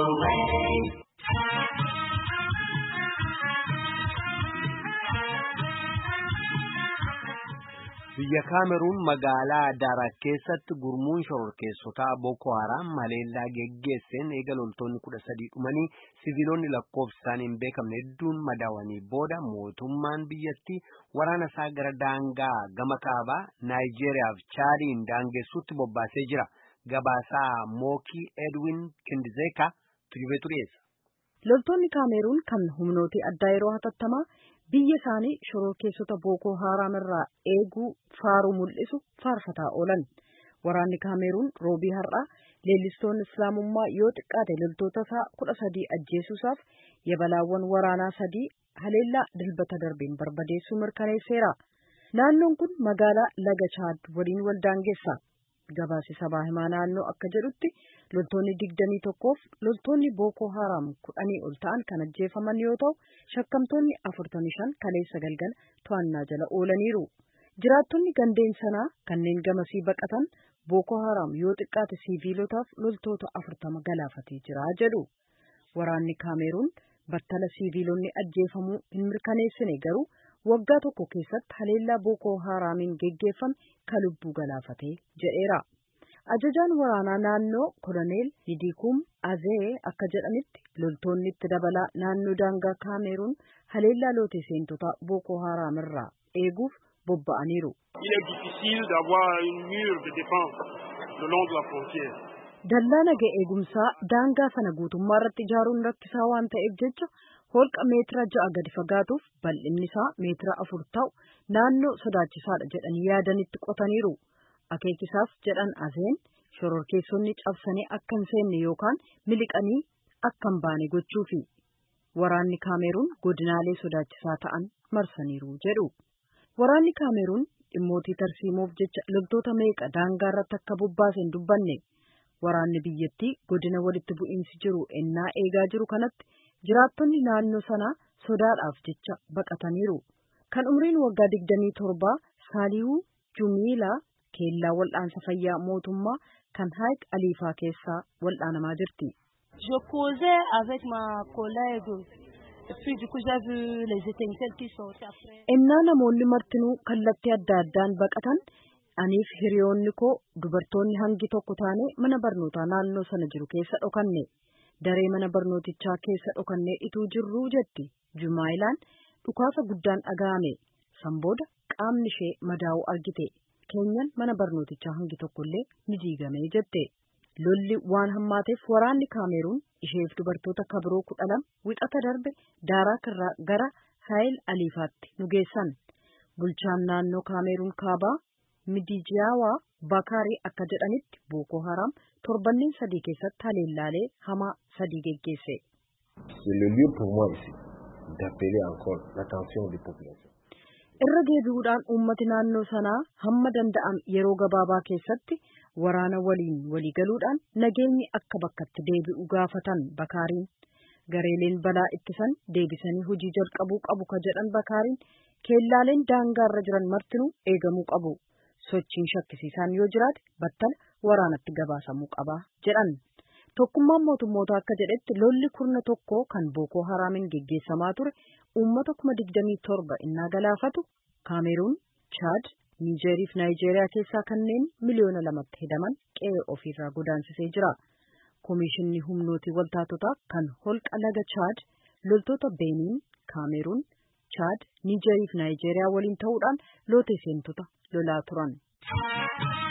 Biyya Kaameruun magaalaa Daaraa keessatti gurmuun shororkeessotaa Boko Haram haleellaa geggeesseen eega loltoonni kudha sadii dhumanii siviilonni lakkoofsi isaanii hin beekamne hedduun madaawanii booda mootummaan biyyattii waraana isaa gara daangaa gama kaabaa Naayijeeriyaa fi Chaadiin daangessuutti bobbaasee jira. Gabaasaa Mookii Edwin Kindizeeka tujubeetu dhiyeessa. Loltoonni Kaameruun kan humnooti addaa yeroo hatattamaa biyya isaanii shororkeessota Bookoo Haaraam irraa eeguu faaruu mul'isu faarfataa oolan. Waraanni Kaameruun roobii har'aa leellistoonni Islaamummaa yoo xiqqaate loltoota isaa kudha sadii ajjeesuusaaf yabalaawwan waraanaa sadii haleellaa dilbata darbeen barbadeessuu mirkaneesseera. Naannoon kun magaalaa Laga Chaad waliin wal daangeessa. Gabaasi sabaa himaa naannoo akka jedhutti loltoonni digdamii tokkoof loltoonni Bookoo Haaraam kudhanii ol ta'an kan ajjeefaman yoo ta'u shakkamtoonni afurtamii shan kaleessa galgala to'annaa jala oolaniiru. Jiraattonni gandeen sanaa kanneen gamasii baqatan Bookoo Haaraam yoo xiqqaate siiviilotaaf loltoota afurtama galaafatee jira jedhu. Waraanni Kaameruun battala siiviilonni ajjeefamuu hin mirkaneessine garuu waggaa tokko keessatti haleellaa Bookoo Haaraamiin geggeeffame kan lubbuu galaafatee jedheera. Ajajaan waraanaa naannoo Koloneel Hidikum Azee akka jedhanitti loltoonni itti dabalaa naannoo daangaa Kaameruun haleellaa lootee seentota Bookoo Haaraam irraa eeguuf bobba'aniiru. Dallaa naga eegumsaa daangaa sana guutummaa irratti ijaaruun rakkisaa waan ta'eef jecha holqa meetira ja'a gadi fagaatuuf bal'inni isaa meetira afur ta'u naannoo sodaachisaadha jedhanii yaadanitti qotaniiru. Akeekisaaf jedhan azeen shororkeessonni cabsanii akka hin seenne yookaan miliqanii akka hin baane gochuufi. Waraanni Kaameruun godinaalee sodaachisaa ta'an marsaniiru jedhu. Waraanni Kaameruun dhimmootii tarsiimoof jecha loltoota meeqa daangaa irratti akka bobbaase hin dubbanne. Waraanni biyyattii godina walitti bu'iinsi jiru ennaa eegaa jiru kanatti jiraattonni naannoo sanaa sodaadhaaf jecha baqataniiru. Kan umriin waggaa digdamii torbaa Saalihuu Jumiilaa keellaa wal'aansa fayyaa mootummaa kan Haayik Aliifaa keessaa wal'aanamaa jirti. Je causais avec ma collègue et puis du coup j'ai vu les étincelles qui sortaient après. Ennaa namoonni martinuu kallattii adda addaan baqatan aniif hiriyoonni koo dubartoonni hangi tokko taane mana barnootaa naannoo sana jiru keessa dhokanne daree mana barnootichaa keessa dhokannee ituu jirruu jetti jumaayilaan dhukaasa guddaan dhaga'ame sanbooda qaamni ishee madaa'uu argite keenyan mana barnootichaa hangi tokkollee ni diigame jette lolli waan hammaateef waraanni kaameruun isheef dubartoota kabiroo kudha lama wixata darbe daaraa kirraa gara haayil aliifaatti nu geessan bulchaan naannoo kaameruun kaabaa midijiyaawaa bakaarii akka jedhanitti bookoo haraam torbanneen sadii keessatti haleellaalee hamaa sadii geggeesse. C'est le lieu pour moi ici d'appeler encore l'attention des populations. Irra deebi'uudhaan uummati naannoo sanaa hamma danda'am yeroo gabaabaa keessatti waraana waliin waliigaluudhaan nageenyi akka bakkatti deebi'u gaafatan bakaariin gareeleen balaa ittisan deebisanii hojii jalqabuu qabu ka jedhan bakaariin keellaaleen daangaarra jiran martinuu eegamuu qabu sochiin shakkisiisaan yoo jiraate battala waraanatti gabaasamuu qaba jedhan tokkummaan mootummoota akka jedhetti lolli kurna tokko kan bookoo haraamiin geggeessamaa ture uummata kuma digdamii torba innaa galaafatu kaameruun chaad niijeerii fi naayijeeriyaa keessaa kanneen miliyoona lamatti hedaman qe'ee ofiirraa godaansisee jira. Komishinni humnooti waltaatotaa kan holqa laga chaad loltoota beeniin kaameruun chaad niijeerii fi naayijeeriyaa waliin ta'uudhaan lootee seentota lolaa turan.